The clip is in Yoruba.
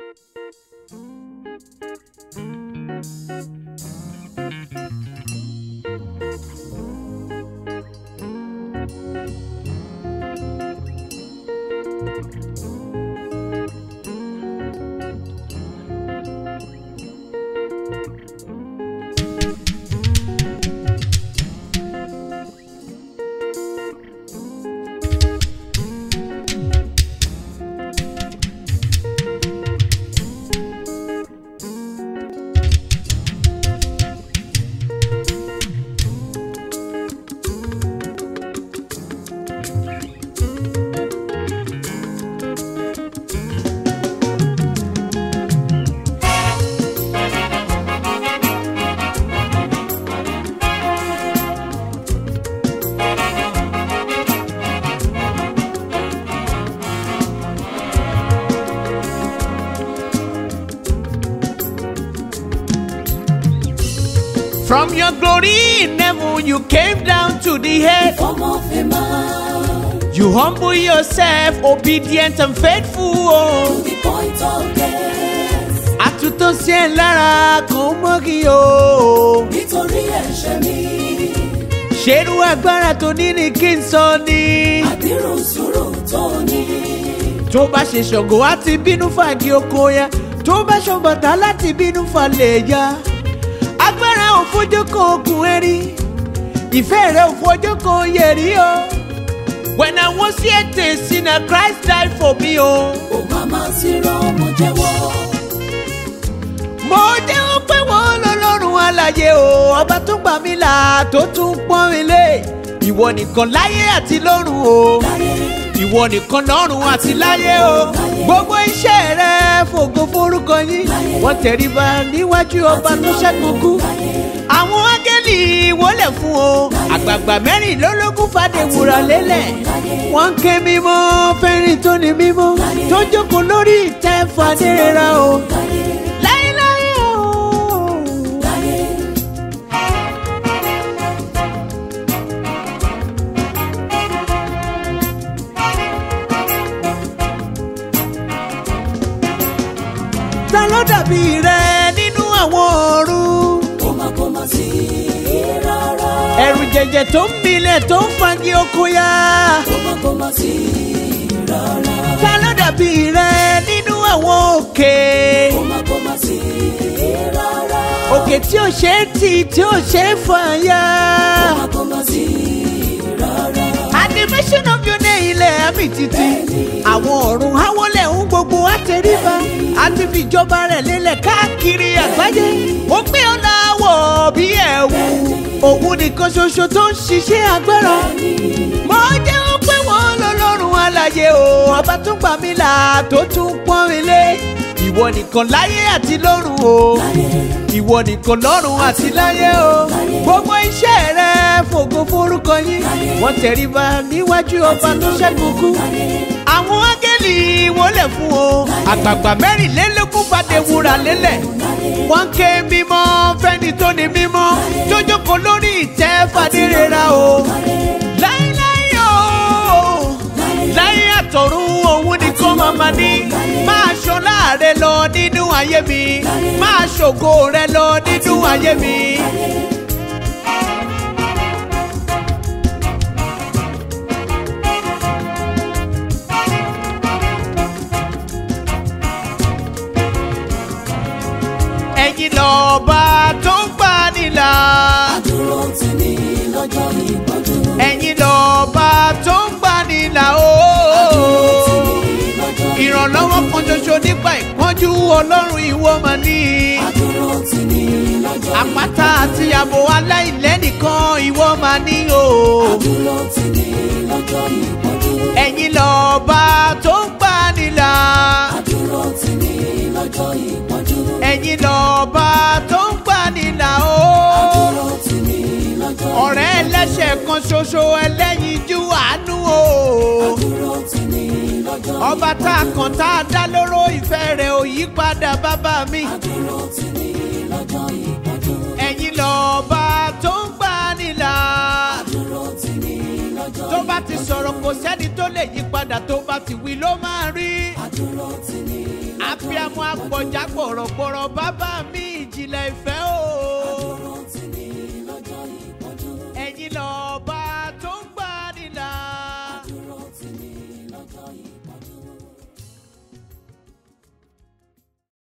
From your glory in heaven, you came down to the earth. Form of a man You humble yourself, obedient and faithful. to Oh. the point of death. Àtúntò sí ẹ lára kò mọ́ kí o. Nítorí ẹ̀ṣẹ̀ mi, Ṣerú agbára tó ní ni kí n sọ ni. àbírù sùúrù tó ní. Tó bá ṣe ṣògo á ti bínú fàgì oko ya. Tó bá ṣọ̀bọ̀tà láti bínú falẹ̀ ya. Agbára ò fojú kan okùn ẹ̀rí. Ìfẹ́ rẹ̀ ò fojú kan yẹ̀rí o. When I was yet a sinner, Christ died for me o. Ó máa máa sí rán mo jẹ́wọ́. mo jẹ́wọ́ pé wọ́n lọ́lọ́run alàyè o ọba tó gbà mí là tó tún pọ́n mi lé ìwọ nìkan láyé àti lọ́run o Láyé, ìwọ nìkan lọ́run àti láyé o gbogbo iṣẹ́ rẹ fògo forúkọ yín wọ́n tẹríba níwájú ọba tó ṣẹ́gun kú àwọn áńgẹ́lì wọlé fún o àgbààgbà mẹ́rìnlélógún fàdé wúrà lélẹ̀ wọ́n ń ké mímọ́ fẹ́rin tó ní mímọ́ tó jókòó lórí ìtẹ́ fàdé rẹ̀ o láyé, láéláé o. láyé. ta ló dàbí rẹ nínú àwọn ọ̀run. Kó má kó má sí rárá. ẹ̀rù jẹ̀jẹ̀ tó ń milẹ̀ tó ń fagi oko ya. Kó má kó má sí rárá. ta ló dàbí rẹ nínú àwọn òkè. Kó má kó má sí rárá. òkè tí ò ṣe é tì tí ò ṣe é fàya. Kó má kó má sí rárá. animation of your name ilẹ̀ àmì títí. àwọn ọ̀run awolẹ̀ ń gbogbo àtẹríba. àti fìjọba rẹ̀ lélẹ̀ káàkiri àgbáyé. ó gbé ọ̀nà àwọ̀ bí ẹ̀wù. òun nìkan ṣoṣo tó ń ṣiṣẹ́ agbára. mo jẹ́wọ́ pé wọ́n lọ́lọ́run alàyè o. ọba tún gbà mí là tó tún pọ́n mi lé. ìwọ nìkan láyé àti lọ́run o. ìwọ nìkan lọ́run àti láyé o. gbogbo iṣẹ́ rẹ fògo forúkọ yín. wọ́n tẹríba níwájú ọba tó ṣẹ́gun kú. àwọn áńgẹ́lì wọlé fún o. àgbààgbà mẹ́rìnlélógún fàdé wúrà lélẹ̀. wọ́n ké mímọ́ fẹ́ni tó ní mímọ́. tó jókòó lórí ìtẹ́ fàdé rera o. láíláí o láyé àtọ̀run òun ni kó máa ma ní. máa ṣọlá rẹ lọ nínú ayé mi. máa ṣògo rẹ lọ nínú ayé mi. ẹ̀yin lọ́ba tó ń gbà nílà. Dúró tì mí lọ́jọ́ ìpọ́njú. ẹ̀yin lọ́ba tó ń gbà nílà o. Tì mí lọ́jọ́ ìrànlọ́wọ́ kan ṣoṣo nípa ìpọ́njú ọlọ́run ìwọ mà ní. Dúró tì mí lọ́jọ́ àpáta àti ààbò aláìlẹ́nìkan ìwọ mà ní o. Dúró tì mí lọ́jọ́ ìpọ́njú. ẹ̀yin lọ́ba tó ń gbà nílà. Dúró tì mí lọ́jọ́ ìpọ́njú. ẹ̀yin lọ́ba tó ń gbà nílà o. Dúró tì mí lọ́jọ́ ọ̀rẹ́ ẹlẹ́ṣẹ̀ kan ṣoṣo ẹlẹ́yinjú àánú o. Dúró tì mí lọ́jọ́ ọba tá a kàn tá a dá lóró ìfẹ́ rẹ̀ ò yí padà bàbá mi. Dúró tì mí lọ́jọ́ ìpọ́njú. ẹ̀yin lọ́ba tó ń gbà nílà. Dúró tì mí lọ́jọ́ tó bá ti sọ̀rọ̀ kò sẹ́ni tó lè yí padà tó bá ti wí ló máa rí. Dúró tì mí àbí abiyamọ agbọ̀já gbọ̀rọ̀gbọ̀rọ̀ bàbá mi ìjìnlẹ̀ ìfẹ́ o. Dúró tì mí lọ́jọ́ ìpọ́njú. ẹ̀yin lọ́ba tó ń gbà nílà. Dúró tì mí lọ́jọ́ ìpọ́njú.